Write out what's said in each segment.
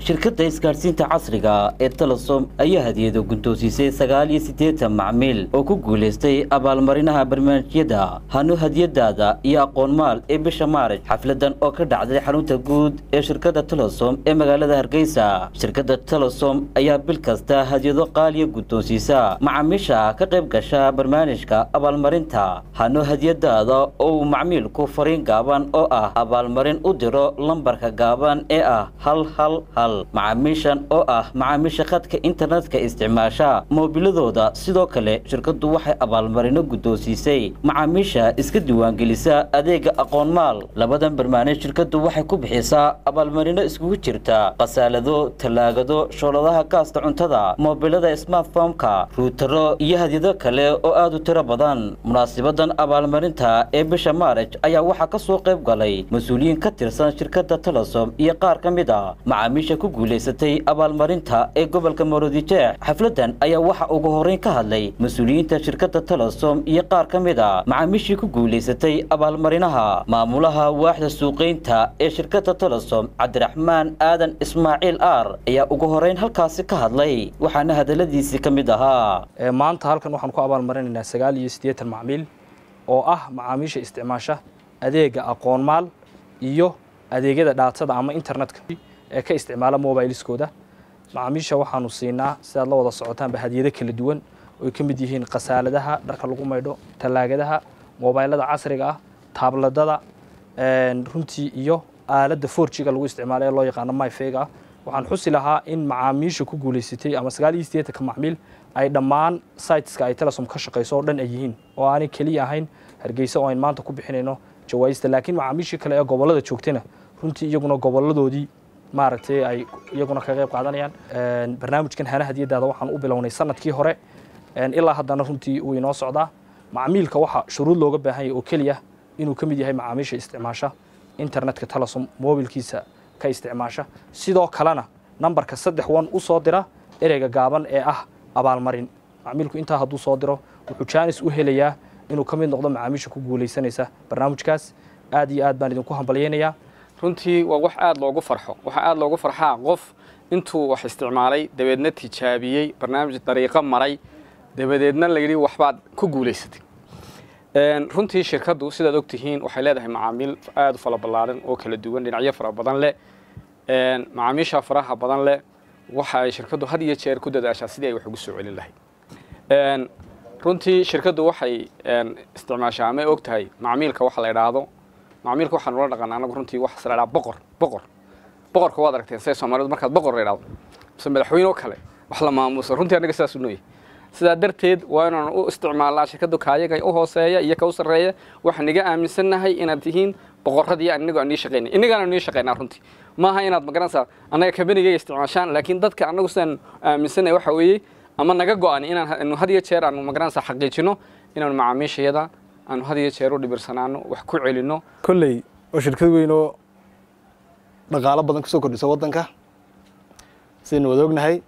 shirkadda isgaadhsiinta casriga ee telesom ayaa hadiyado gundoosiisay sagaal iyo siddeetan macmiil oo ku guulaystay abaalmarinaha barnaamijyada hanu hadiyadaada iyo aqoonmaal ee bisha maarij xafladan oo ka dhacday xarunta guud ee shirkadda telesom ee magaalada hargeysa shirkadda telesom ayaa bil kasta hadiyado qaaliya guddoonsiisa macaamiisha ka qayb gasha barnaamijka abaalmarinta hanu hadiyadaada oo uu macmiilku fariin gaaban oo ah abaalmarin u diro lambarka gaaban ee ah hal hal hal macaamiishan oo ah macaamiisha khadka internetka isticmaasha moobiladooda sidoo kale shirkaddu waxay abaalmarino guddoonsiisay macaamiisha iska diiwaangelisa adeega aqoonmaal labadan barnaamij shirkaddu waxay ku bixisaa abaalmarino iskugu jirta khasaalado tallaagado shooladaha gaasta cuntada moobilada smartfomka ruutaro iyo hadyado kale oo aad u tiro badan munaasibadan abaalmarinta ee bisha maarij ayaa waxaa ka soo qayb galay mas-uuliyiin ka tirsan shirkadda telesom iyo qaar ka mid a macaamiisha ku guulaysatay abaalmarinta ee gobolka maroodijeex xafladan ayaa waxa ugu horreyn ka hadlay mas-uuliyiinta shirkadda telesom iyo qaar ka mid a macaamiishii ku guulaysatay abaalmarinaha maamulaha waaxda suuqaynta ee shirkadda telesom cabdiraxmaan aadan ismaaciil aar ayaa ugu horreyn halkaasi ka hadlay waxaana hadalladiisii ka mid ahaa maanta halkan waxaan ku abaalmarinaynaa sagaal iyo siddeetan macmiil oo ah macaamiisha isticmaasha adeega aqoonmaal iyo adeegyada dhaatada ama internetka ee ka isticmaala mobileskooda macaamiisha waxaanu siinaa sidaad la wada socotaanba hadiyado kala duwan oy ka mid yihiin khasaaladaha dharka lagu maydho tallaagadaha mobaylada casriga ah taabladada runtii iyo aaladda forjiga lagu isticmaala ee loo yaqaano myfega ah waxaan xusi lahaa in macaamiisha ku guulaysatay ama sagaal iyo siddeetanka macmiil ay dhammaan siteska ay telesom ka shaqayso oo dhan ay yihiin oo aanay keliya ahayn hargeysa oo ayn maanta ku bixinayno jawaayista laakiin macaamiishii kale ee gobollada joogtayna runtii iyaguna gobolladoodii maaragtay ay iyaguna ka qayb qaadanayaan barnaamijkan hana hadiyadaada waxaan u bilownay sanadkii hore ilaa haddana runtii uu inoo socdaa macmiilka waxaa shuruud looga baahan yahay oo keliya inuu ka mid yahay macaamiisha isticmaasha internetka telesom mobilkiisa ka isticmaasha sidoo kalena nambarka saddex wan u soo dira ereyga gaaban ee ah abaalmarin macmiilku intaa hadduu soo diro wuxuu jaanis u helayaa inuu ka mid noqdo macaamiisha ku guulaysanaysa barnaamijkaas aad iyo aad baan idinku hambalyaynayaa runtii waa wax aada loogu farxo waxaa aada loogu farxaa qof intuu wax isticmaalay dabeedna tijaabiyey barnaamij dariiqo maray dabadeedna la yidhi waxbaad ku guulaysatay runtii shirkaddu sidaad og tihiin waxay leedahay macaamiil aada u fala ballaaran oo kala duwan dhinacyo fara badan leh macaamiisha faraha badan leh waxa ay shirkaddu had iyo jeer ku dadaashaa sidii ay wax ugu soo celin lahayd runtii shirkaddu waxay isticmaashaa ama og tahay macmiilka waxa la idhaahdo macmiilka waxaan ula dhaqana anagu runtii waxa la idhaha boqor boqor boqorka waad aragteen say soomaalidu markaad boqor la idhaahdo mise madaxweyne oo kale wax la maamuuso runtii annaga sidaas u nooyahay sidaa darteed waa inaan u isticmaalnaa shirkaddu kaayaga u hooseeya iyo ka u sarreeya waxaan niga aaminsannahay inaad tihiin boqorradii anigu aan nii shaqaynay inagaana nii shaqaynaa runtii maaha inaad magaranaysaa annaga kabanigayga isticmaashaan laakiin dadka annagu sidaan aaminsannahay waxa weeye ama naga go-an inaan had iyo jeer aanu magaranaysaa xaqiijino inaanu macaamiishayada aanu had iyo jeer u dhibirsanaano wax ku celinno kolley oo shirkad weyn oo dhaqaalo badan kusoo kordhisa waddanka sidaynu wada ognahay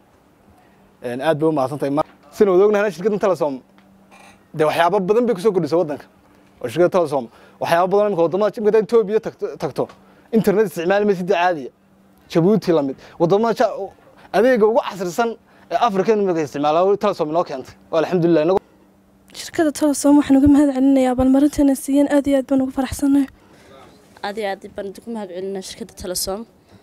aad bay u mahadsantahay sidaynu wada ognahayna shirkaddan telesom dee waxyaabo badan bay kusoo kordhisa waddanka oo shirkadda telesom waxyaabo badan imika waddamada imika etoobiya tagto internet isticmaali maysa sidii caadiya jabuuti lamid waddamada adeega ugu casrisan ee africa imika isticmaala telesom inoo keentay oo alxamdulilah inagu shirkadda telesom waxaan uga mahad celinayaa abaalmarinteena siiyeen aad iyo aad baan ugu faraxsanay aad iyo aad baan idinku mahad celinaa shirkadda telesom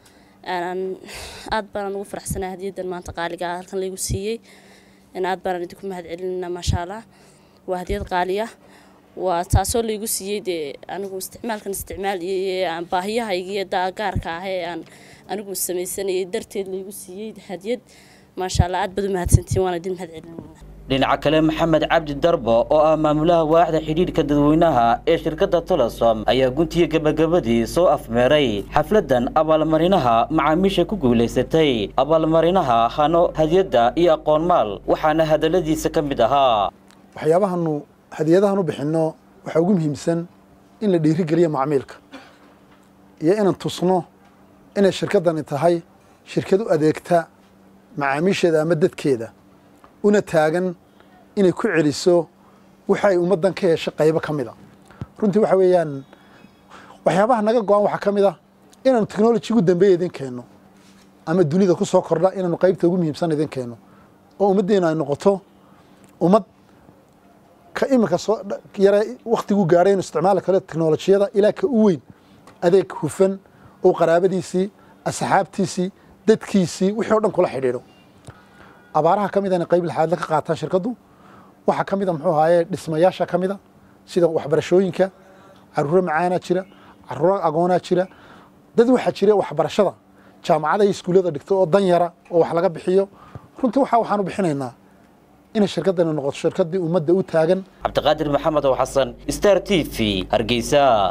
aad baanaan ugu faraxsanaa hadiyadan maanta qaaliga ah halkan laygu siiyey aad baanaan idinku mahad celinaa maasha allah waa hadiyad qaaliya waa taasoo laygu siiyey dee anigu isticmaalkan isticmaaliyey baahiyahaygiiyo gaarka ah ee aan anigu samaysanayay darteed laygu siiyey hadiyad maasha allah aad baad u mahadsantiin waan idin mahad celinaa dhinaca kale maxamed cabdi darbo oo ah maamulaha waaxda xidhiidhka dadweynaha ee shirkadda telesom ayaa guntiga gebagabadii soo afmeeray xafladan abaalmarinaha macaamiisha ku guulaysatay abaalmarinaha hano hadiyadda iyo aqoonmaal waxaana hadalladiisa ka mid ahaa waxyaabahanu hadiyadahan u bixinno waxaa ugu muhiimsan in la dhiirigeliyo macmiilka iyo inaan tusno inay shirkaddani tahay shirkad u adeegta macaamiisheeda ama dadkeeda una taagan inay ku celiso waxay ummaddan ka heshay qaybo ka mid a runtii waxa weeyaan waxyaabaha naga go-an waxaa ka mid ah inaanu technology ugu dambeeya idin keenno ama dunida ku soo kordha inaanu qaybta ugu muhiimsan idin keeno oo ummaddeena ay noqoto ummad ka iminka soo yare waktiguu gaadhay inu isticmaali karo teknolojiyada ilaa ka u weyn adeeg hufan oo qaraabadiisii asxaabtiisii dadkiisii wixii o dhan kula xidhiidho abaaraha ka mida inay qayb lixaadle ka qaataan shirkaddu waxaa ka mida muxuu ahaaye dhismayaasha ka mida sida waxbarashooyinka caruuro macaanaa jira caruuro agoonaa jira dad waxaa jira waxbarashada jaamacada iyo iskuullada dhigto oo dan yara oo wax laga bixiyo runtii waxa waxaanu bixinaynaa inay shirkaddani noqoto shirkaddii ummadda u taagan cabdiqaadir maxamed oo xasan star t v hargeysa